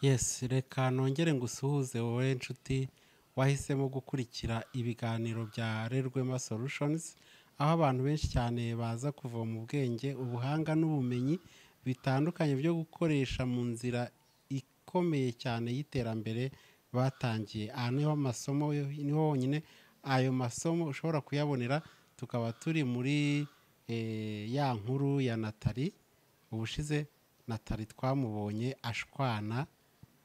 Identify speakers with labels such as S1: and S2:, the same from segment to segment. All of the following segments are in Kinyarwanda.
S1: yesi reka nongere ngusuhuze wowe nshuti wahisemo gukurikira ibiganiro bya rerwema solutions aho abantu benshi cyane baza kuvoma ubwenge ubuhanga n'ubumenyi bitandukanye byo gukoresha mu nzira ikomeye cyane y'iterambere batangiye aha niho amasomo niho honyine ayo masomo ushobora kuyabonera tukaba turi muri ya nkuru ya natali ubushize natali twamubonye ashwana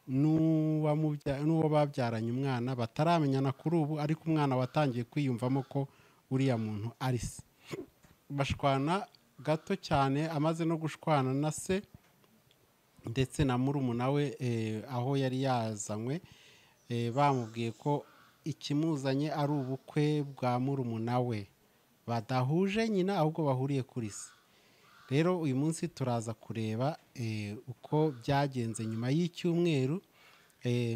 S1: n'uwo babyaranye umwana bataramenyana kuri ubu ariko umwana watangiye kwiyumvamo ko uriya muntu ari se bashwana gato cyane amaze no gushwana na se ndetse na murumuna we aho yari yazanywe bamubwiye ko ikimuzanye ari ubukwe bwa murumuna we badahuje nyina ahubwo bahuriye kuri se rero uyu munsi turaza kureba uko byagenze nyuma y'icyumweru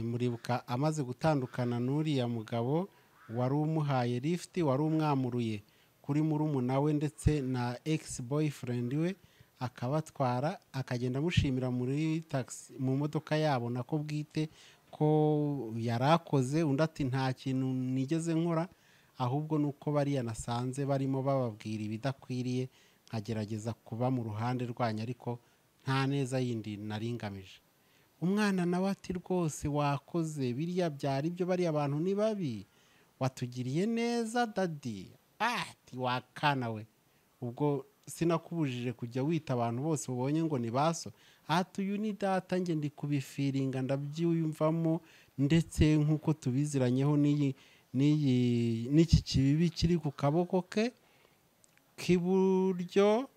S1: muribuka amaze gutandukana n'uriya mugabo wari umuhaye lifuti wari umwamuruye kuri murumuna we ndetse na egisi boyifurendi we akabatwara akagenda amushimira muri tagisi mu modoka yabo nako bwite ko yari akoze undi ati nta kintu nigeze nkora ahubwo ni uko bariya nasanze barimo bababwira ibidakwiriye nkagerageza kuba mu ruhande rwanyu ariko nta neza yindi naringamije umwana nawe ati rwose wakoze biriya byari byo bariya bantu ni babi watugiriye neza dadi ati wakana we ubwo sinakubujije kujya wita abantu bose ubonye ngo ni baso hati uyu ni data njye ndi kubifiringa ndabyiyumvamo ndetse nk'uko tubiziranyeho n'iyi n'iki kibibi kiri ku kaboko ke k'iburyo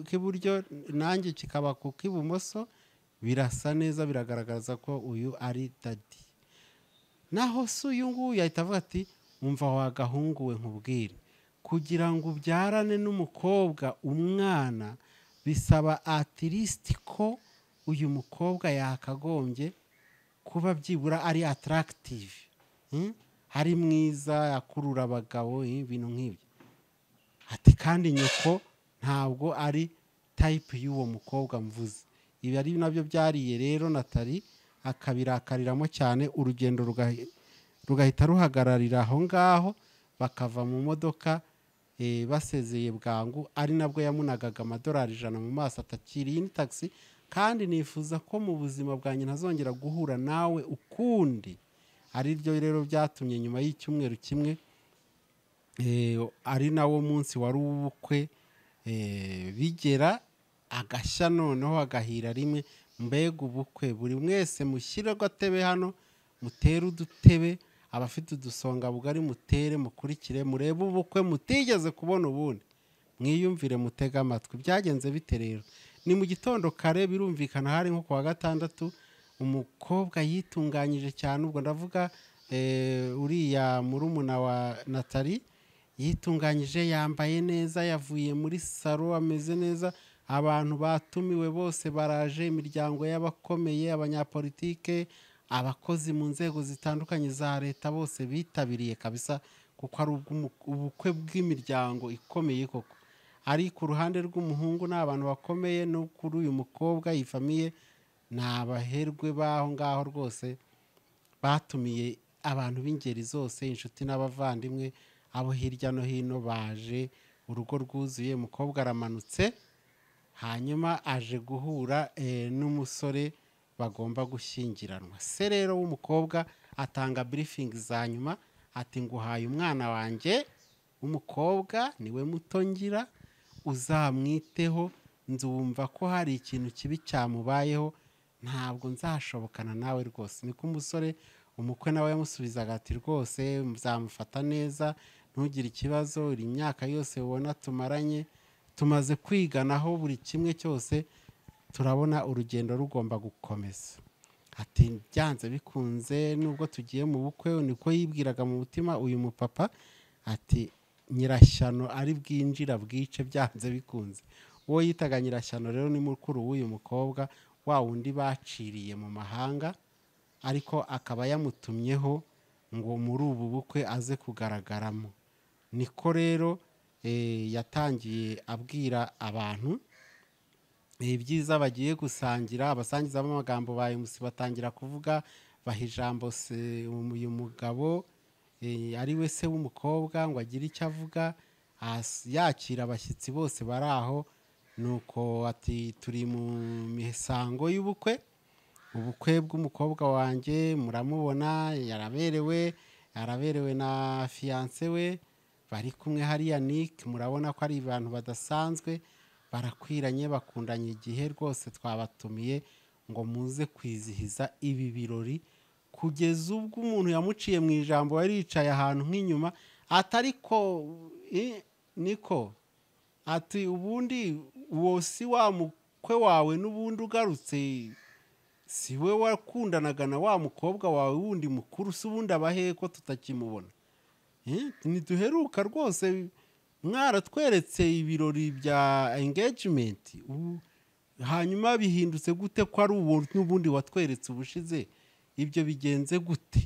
S1: k'iburyo nanjye kikaba ku k'ibumoso birasa neza biragaragaza ko uyu ari dadi naho se uyu nguyu yahita avuga ati umva wagahunguwe nkubwire kugira ngo ubyarane n'umukobwa umwana bisaba atirisiti ko uyu mukobwa yakagombye kuba byibura ari atarakitive hari mwiza akurura abagabo ibintu nk'ibyo ati kandi nyoko ntabwo ari tayipu y'uwo mukobwa mvuze ibi ari nabyo byariye rero natali akabirakariramo cyane urugendo rugahita ruhagararira aho ngaho bakava mu modoka basezeye bwangu ari nabwo yamunagaga amadolari ijana mu maso atakiriye ni tagisi kandi nifuza ko mu buzima bwanjye ntazongera guhura nawe ukundi ari ryo rero byatumye nyuma y'icyumweru kimwe ari nawo munsi wari uw'ubukwe bigera agashya noneho agahira rimwe mbega ubukwe buri mwese mushyire agatebe hano mutere udutebe abafite udusonga bugari mutere mukurikire murebe ubukwe mutigeze kubona ubundi mwiyumvire mutege amatwi byagenze bite rero ni mu gitondo kare birumvikana hari nko ku wa gatandatu umukobwa yitunganyije cyane ubwo ndavuga uriya murumuna wa natali yitunganyije yambaye neza yavuye muri salo ameze neza abantu batumiwe bose baraje imiryango y'abakomeye abanyapolitike abakozi mu nzego zitandukanye za leta bose bitabiriye kabisa kuko ari ubukwe bw'imiryango ikomeye koko ari ku ruhande rw'umuhungu ni abantu bakomeye no kuri uyu mukobwa yifamiye ni abaherwe b'aho ngaho rwose batumiye abantu b'ingeri zose inshuti n'abavandimwe abo hirya no hino baje urugo rwuzuye umukobwa aramanutse hanyuma aje guhura n'umusore bagomba gushyingiranwa se rero w'umukobwa atanga birifingi za nyuma ati nguhaye umwana wanjye w'umukobwa niwe muto ngira uzamwiteho nzumva ko hari ikintu kibi cyamubayeho ntabwo nzashobokana nawe rwose niko umusore umukwe nawe yamusubizaga ati rwose nzamufata neza ntugire ikibazo iri myaka yose ubona tumaranye tumaze kwiganaho buri kimwe cyose turabona urugendo rugomba gukomeza ati byanze bikunze nubwo tugiye mu bukwe niko yibwiraga mu mutima uyu mupapa ati nyirashyano ari bwinjira bwice byanze bikunze uwo yitaga nyirashyano rero ni mukuru w'uyu mukobwa wa wundi baciriye mu mahanga ariko akaba yamutumyeho ngo muri ubu bukwe aze kugaragaramo niko rero yatangiye abwira abantu ibyiza bagiye gusangira abasangiza b'amagambo ba emusi batangira kuvuga baha ijambo se uyu mugabo eh, ari we se w'umukobwa ngo agire icyo avuga ahas- yakira abashyitsi bose bari aho nuko ati turi mu misango y'ubukwe ubukwe bw'umukobwa wanjye muramubona yaraberewe yaraberewe na fiyanse we bari kumwe hariya nike murabona ko ari abantu badasanzwe barakwiranye bakundanye igihe rwose twabatumiye ngo muze kwizihiza ibi birori kugeza ubwo umuntu yamuciye mu ijambo yari yicaye ahantu nk'inyuma atari ko i- niko ati ubundi uwo si wa mukwe wawe n'ubundi ugarutse si we wakundanaga na wa mukobwa wawe wundi mukuru si ubundi abahe ko tutakimubona Eh, ntiduheruka rwose mwaratweretse ibirori bya engagement ubu hanyuma bihindutse gute ko ari uwo n'ubundi watweretse ubushize ibyo bigenze gute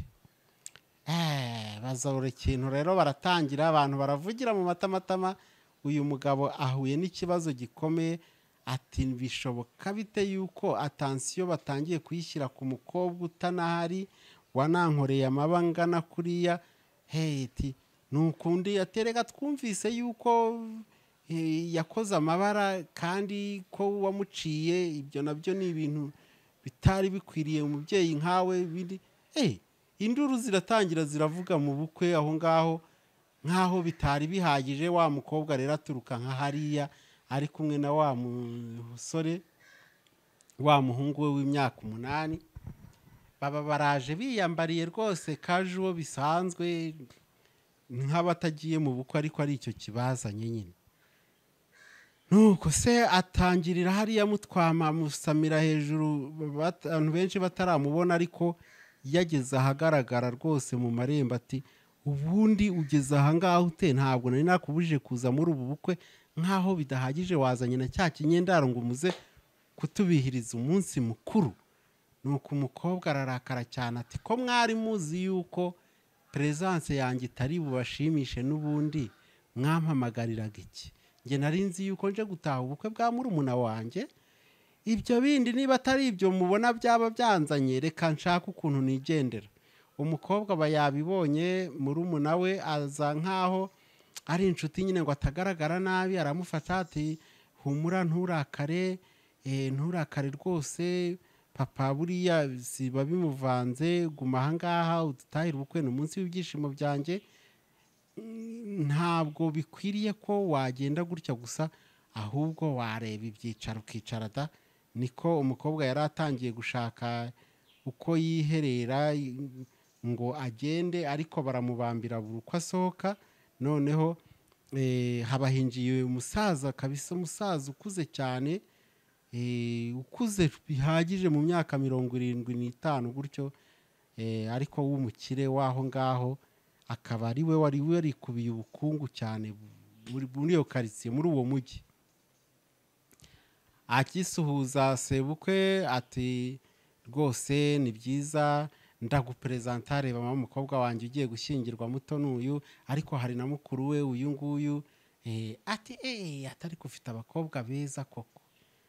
S1: Eh, baza buri kintu rero baratangira abantu baravugira mu matamatama uyu mugabo ahuye n'ikibazo gikomeye ati bishoboka bite yuko atansiyo batangiye kuyishyira ku mukobwa utanahari wanankoreye amaba angana kuriya heti nukundi atereka twumvise yuko eh, yakoze amabara kandi ko wamuciye ibyo nabyo ni ibintu bitari bikwiriye umubyeyi nkawe biri eh, induru ziratangira ziravuga mu bukwe aho ngaho nk'aho bitari bihagije wa mukobwa rero aturuka nka hariya ari kumwe na wa musore wa muhungu we w'imyaka umunani baba baraje biyambariye rwose kajuwo bisanzwe nk'abatagiye mu bukwe ariko ari icyo kibazanye nyine nuko se atangirira hariya mutwama amusamira hejuru bat- abantu benshi bataramubona ariko yageze ahagaragara rwose mu marembo ati ubundi ugeze aha ngaho ute ntabwo nari nakubujije kuza muri ubu bukwe nk'aho bidahagije wazanye na cya kinyendaro ngo umuze kutubihiriza umunsi mukuru nuko umukobwa ararakara cyane ati ko mwari muzi yuko peresanse yanjye itari bubashimishe n'ubundi mwampamagariraga iki njye nari nzi yuko nje gutaha ubukwe bwa murumuna wanjye ibyo bindi niba atari ibyo mubona byaba byanzanye reka nshake ukuntu nigendera umukobwa aba yabibonye murumuna we aza nk'aho ari inshuti nyine ngo atagaragara nabi aramufata ati humura nturakare eh, nturakare rwose papa buriya ziba bimuvanze guma ahangaha udutahire ubukwe ni umunsi w'ibyishimo byanjye ntabwo bikwiriye ko wagenda gutya gusa ahubwo wareba ibyicaro ukicara da niko umukobwa yari atangiye gushaka uko yiherera i- ngo agende ariko baramubambira buri uko asohoka noneho eh, habahinjiye umusaza kabisa umusaza ukuze cyane eh, ukuze bihagije mu myaka mirongo irindwi n'itanu gutyo eh, ariko w'umukire w'aho ngaho akaba ari we wari warikubiye ubukungu cyane muri muri iyo karitsiye muri uwo mujyi akisuhuza sebukwe ati rwose ni byiza ndaguperezanta reba mama umukobwa wanjye ugiye gushyingirwa muto n'uyu ariko hari na mukuru we uyu nguyu Eh, ati eee atari ufite abakobwa beza koko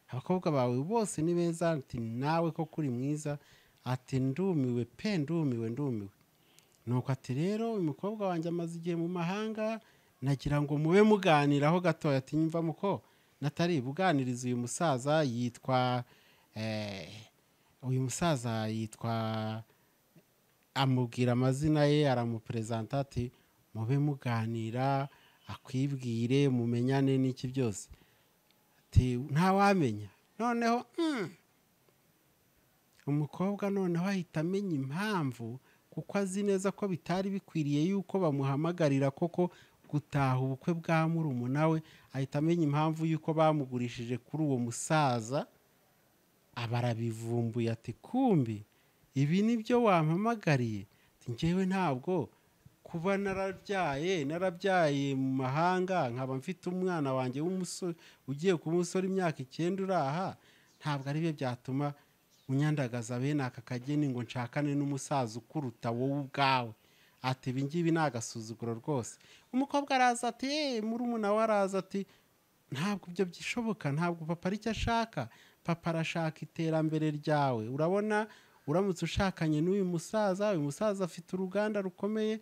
S1: abakobwa bawe bose ni beza ati nawe koko uri mwiza ati ndumiwe pe ndumiwe ndumiwe nuko ati rero uyu mukobwa wanjye amaze igihe mu mahanga nagira ngo mube muganiraho gatoya ati nyumva muko natari buganiriza uyu musaza yitwa eh, uyu musaza yitwa amubwira amazina ye aramuperezanta ati mube muganira akwibwire mumenyane n'iki byose ati ntawamenya noneho mm, umukobwa noneho ahita amenya impamvu kuko azi neza ko bitari bikwiriye yuko bamuhamagarira koko gutaha ubukwe bwa murumuna we ahita amenya impamvu yuko bamugurishije kuri uwo musaza aba arabivumbuye ati kumbi ibi ni byo wampamagariye Ati, njyewe ntabwo kuba narabyaye narabyaye mu mahanga nkaba mfite umwana wanjye w'umusore ugiye kuba umusore imyaka icyenda uraha ntabwo ari byo byatuma unyandagaza bene aka kageni ngo nshakane n'umusaza ukuruta wowe ubwawe ati ibi ngibi ni agasuzuguro rwose umukobwa araza ati "Eh, murumuna we araza ati ntabwo ibyo bishoboka ntabwo papa ari cyo ashaka papa arashaka iterambere ryawe urabona uramutse ushakanye n'uyu musaza uyu musaza afite uruganda rukomeye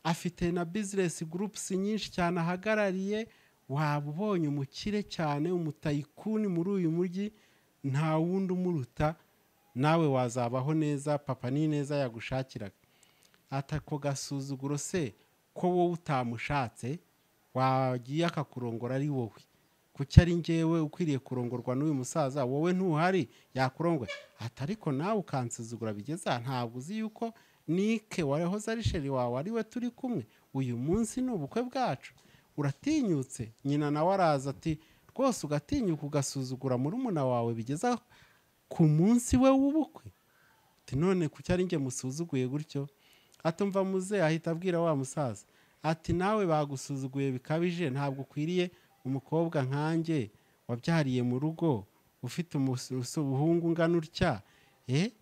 S1: afite na bizinesi gurupusi nyinshi cyane ahagarariye waba ubonye umukire cyane umutayikuni muri uyu mujyi nta wundi umuruta nawe wazabaho neza papa ni neza yagushakiraga atako gasuzuguro se ko wowe utamushatse wagiye akakurongora ari wowe kuki ari ngewe ukwiriye kurongorwa n'uyu musaza wowe ntuhari yakurongora ati ariko nawe ukansuzugura bigeze aha ntabwo uzi yuko nike warehoze ari sheri wawe ari we turi kumwe uyu munsi ni ubukwe bwacu uratinyutse nyina nawe araza ati rwose ugatinyuka ugasuzugura murumuna wawe bigeza ku munsi we w'ubukwe ati none kuki ari nge musuzuguye gutyo atumva muze ahita abwira wa musaza ati nawe bagusuzuguye bikabije ntabwo ukwiriye umukobwa nkanjye wabyariye mu rugo ufite umuhungu ungana utya eh?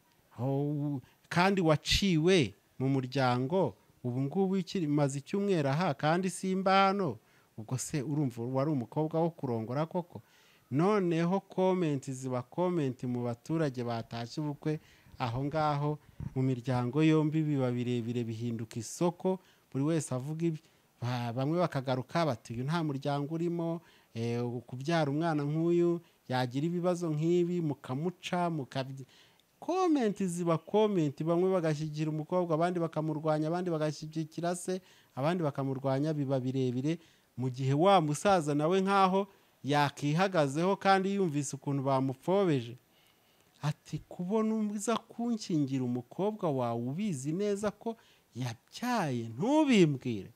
S1: Aho- kandi waciwe mu muryango ubu ngubu ikiri- maze icyumweru aha kandi simba hano ubwo se urumva wari umukobwa wo kurongora koko noneho komenti ziba komenti mu baturage batashye ubukwe aho ngaho mu miryango yombi biba birebire bihinduka isoko buri wese avuga ibye Ba- bamwe bakagaruka bati uyu nta muryango urimo eh, kubyara umwana nk'uyu yagira ibibazo nk'ibi mukamuca mukabyi komenti ziba komenti bamwe bagashyigikira umukobwa abandi bakamurwanya abandi bagashyigikira se abandi bakamurwanya biba birebire mu gihe wa musaza nawe nk'aho yakihagazeho kandi yumvise ukuntu bamupfobeje ati kubona uza kunshingira umukobwa wawe ubizi neza ko yabyaye ntubimbwire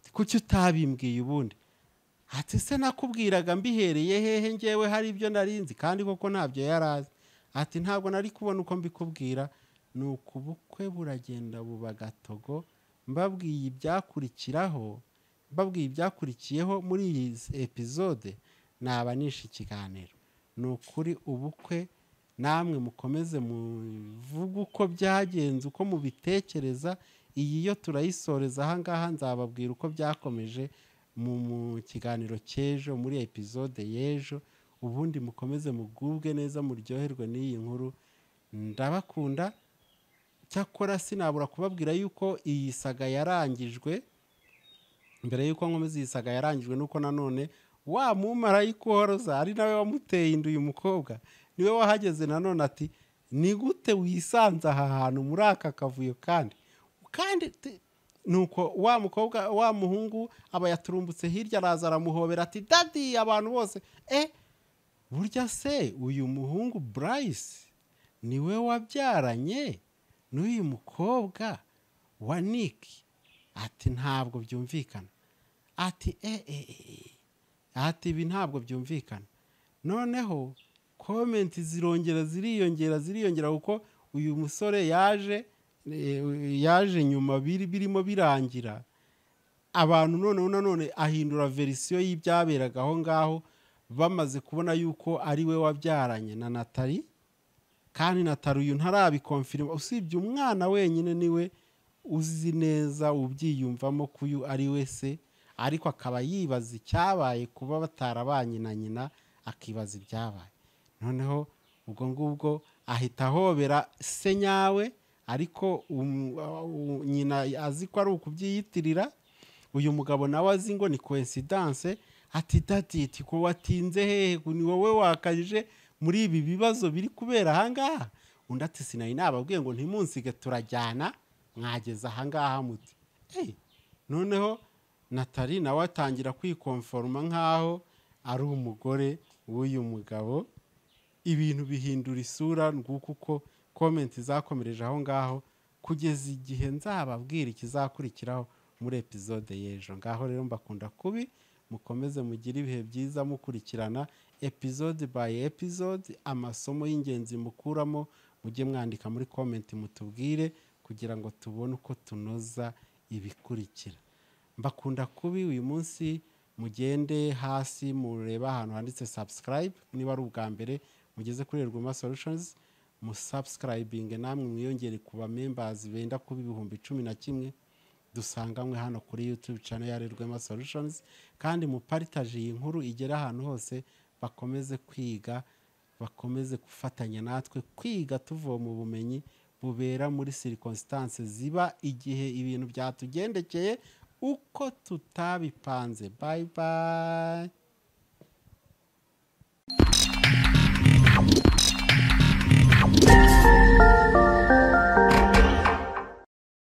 S1: Ati, kuki utabimbwiye ubundi ati se nakubwiraga mbihereye hehe ngewe hari ibyo narinzi kandi koko ntabyo yari azi ati ntabwo nari kubona uko mbikubwira ni uku ubukwe buragenda buba gatogo mbabwiye ibyakurikiraho mbabwiye ibyakurikiyeho muri iyi epizode naba nishe ikiganiro ni ukuri ubukwe namwe mukomeze muvuge uko byagenze uko mubitekereza iyi yo turayisoreza ahangaha nzababwira uko byakomeje mu mu kiganiro cy'ejo muri epizode y'ejo ubundi mukomeze mugubwe neza muryoherwe n'iyi nkuru ndabakunda cyakora sinabura kubabwira yuko iyi saga yarangijwe mbere y'uko nkomeza iyi saga yarangijwe nuko nanone wa mumarayika uhoroza ari nawe wamuteye inda uyu mukobwa niwe wahageze nanone ati ni gute wisanze aha hantu muri aka kavuyo kandi kandi te- nuko wa mukobwa wa muhungu aba yaturumbutse hirya araza aramuhobera ati dadi abantu bose eh burya se uyu muhungu burayisi niwe wabyaranye n'uyu mukobwa wa niki ati ntabwo byumvikana ati eh, eh, eh. ati ibi ntabwo byumvikana noneho komenti zirongera ziriyongera ziriyongera kuko uyu musore yaje eh, yaje nyuma biri birimo birangira abantu noneho nanone ahindura verisiyo y'ibyaberaga aho ngaho bamaze kubona yuko ari we wabyaranye na natali kandi natali uyu ntarabikomfirima usibye umwana wenyine niwe uzi neza ubyiyumvamo ko uyu ari we se ariko akaba yibaza icyabaye kuba batarabanye na nyina akibaza ibyabaye noneho ubwo ngubwo ahita ahobera se nyawe ariko um- uh, nyina azi ko ari ukubyiyitirira uyu mugabo nawe azi ngo ni coincidence ati dati ati ko watinze hehe ngo ni wowe wakajije muri ibi bibazo biri kubera ahangaha undi ati sinari nababwiye ngo ntimunsige turajyana mwageze ahangaha muti Eh, noneho natali nawe atangira kwikomforoma nk'aho ari umugore w'uyu mugabo ibintu bihindura isura nguko uko komenti zakomereje aho ngaho kugeza igihe nzababwira ikizakurikiraho muri epizode y'ejo ngaho rero mbakunda kubi mukomeze mugire ibihe byiza mukurikirana epizode by epizode amasomo y'ingenzi mukuramo mujye mwandika muri komenti mutubwire kugira ngo tubone uko tunoza ibikurikira mbakunda kubi uyu munsi mugende hasi mureba ahantu handitse subscribe niba ari ubwa mbere mugeze kuri Ergoma Solutions mu subscribing namwe mwiyongere ku ba members benda kuba ibihumbi cumi na kimwe dusanganywe hano kuri yutube cano ya rwema solutions kandi muparitaje iyi nkuru igera ahantu hose bakomeze kwiga bakomeze gufatanya natwe kwiga tuvoma ubumenyi bubera muri sirikonsitance ziba igihe ibintu byatugendekeye uko tutabipanze bayi bayi